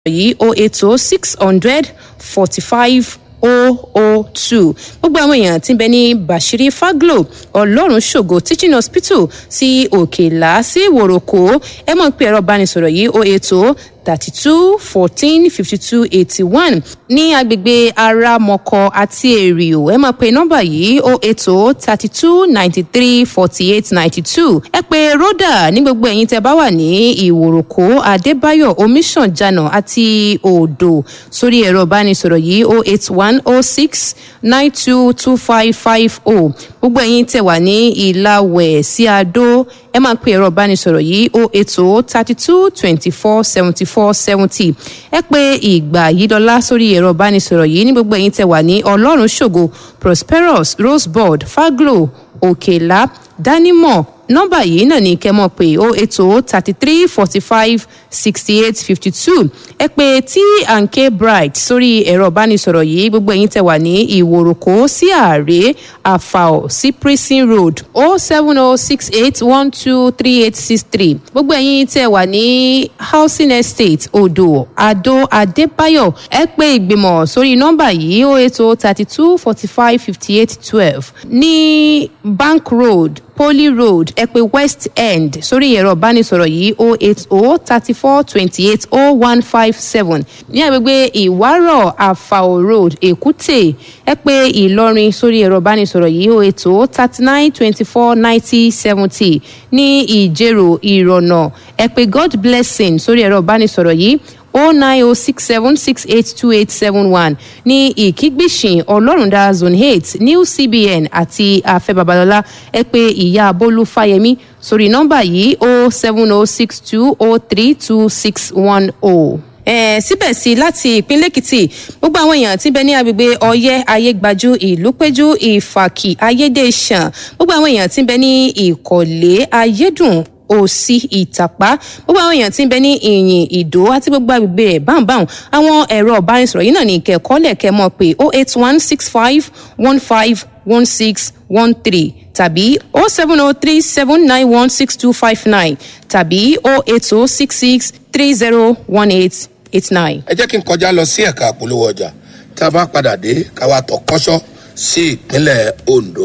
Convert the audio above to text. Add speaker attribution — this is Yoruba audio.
Speaker 1: yìí o ètò six hundred forty five o o two gbogbo àwọn èèyàn tí ń bẹ ní bashiri faglo ọlọ́run ṣògo teaching hospital sí òkèlá sí wòròkó ẹ mọ̀ pé ẹ̀rọ ìbánisọ̀rọ̀ yìí o ètò thirty two fourteen fifty two eighty one ní agbègbè aramọkọ àti èrìò ẹ máa pe nọmba yìí o ètò thirty two ninety three forty eight ninety two ẹ pe rhoda ní gbogbo ẹ̀yin tẹ bá wà ní ìwòròkó adébáyọ̀ omiṣànjànà àti odò sórí ẹ̀rọ ìbánisọ̀rọ̀ yìí o eight one o six nine two two five five o gbogbo ẹ̀yin tẹ wà ní ìlàwẹ̀ sí adó ẹ máa pe ẹ̀rọ ìbánisọ̀rọ̀ yìí o ètò thirty two twenty four seventy four seventy ẹ pé ìgbà yìí dọ́là sórí ẹ̀rọ ìbánisọ̀rọ̀ yìí ní gbogbo ẹ̀yin tẹ wà ní ọlọ́run ṣògo prosperous rosebud faglo òkèlá dánimọ̀ nọ́mbà yìí náà ní kẹ́mọ̀ pé ó ètò thirty three forty five sixty eight fifty two ẹ pé t and k bright sórí ẹ̀rọ ìbánisọ̀rọ̀ yìí gbogbo ẹ̀yin tẹ wà ní ìwòròkó sí ààrẹ àfàò sí prison road o seven o six eight one two three eight six three gbogbo ẹ̀yin tẹ wà ní housing estate odò adó adébáyọ̀ ẹ pé ìgbìmọ̀ sórí nọ́mbà yìí ó ètò thirty two forty five fifty eight twelve ní bank road poly road ẹ pé west end sórí ẹ̀rọ ìbánisọ̀rọ̀ yìí o eight o thirty four twenty eight o one five seven ní agbègbè ìwárọ̀ àfàò road èkúté ẹ pé ìlọrin sórí ẹ̀rọ ìbánisọ̀rọ̀ yìí o eight o thirty nine twenty four ninety seventy ní ìjẹ̀rò ìrọ̀nà ẹ pé god blessing sórí ẹ̀rọ ìbánisọ̀rọ̀ yìí o nine o six seven six eight two eight seven one ní ìkígbìsìn ọlọ́rundá zone eight new cbn àti afẹ́ babalọ́lá ẹ pé ìyá bólú fáyemí sórí nọ́mbà yìí o seven o six two o three two six one o eh, síbẹ̀ sí láti ìpínlẹ̀ èkìtì gbogbo àwọn èèyàn tí ń bẹ ní agbègbè ọyẹ́ ayégbájú ìlúpẹ́jú ìfàkì ayédèṣàn gbogbo àwọn èèyàn tí ń bẹ ní ìkọ̀lé ayédùn òsì ìtàpá gbogbo àwọn èèyàn tí ń bẹ ní ìyìn ìdó àti gbogbo agbègbè ẹ̀ báńbáń àwọn ẹ̀rọ ọ̀bánisọ̀rọ̀ yìí náà ní ìkẹ́kọ̀ọ́ lẹ̀kẹ́ mọ̀ pé oh eight one six five one five one six one three tàbí oh seven oh three seven nine one six two five nine tàbí oh eight oh six six three zero one eight eight nine.
Speaker 2: ẹ jẹ́ kí n kọjá lọ sí ẹ̀ka àpolówó ọjà tá a bá padà dé ká wá tọ̀ kọ́ṣọ́ sí ìpínlẹ̀ ondo.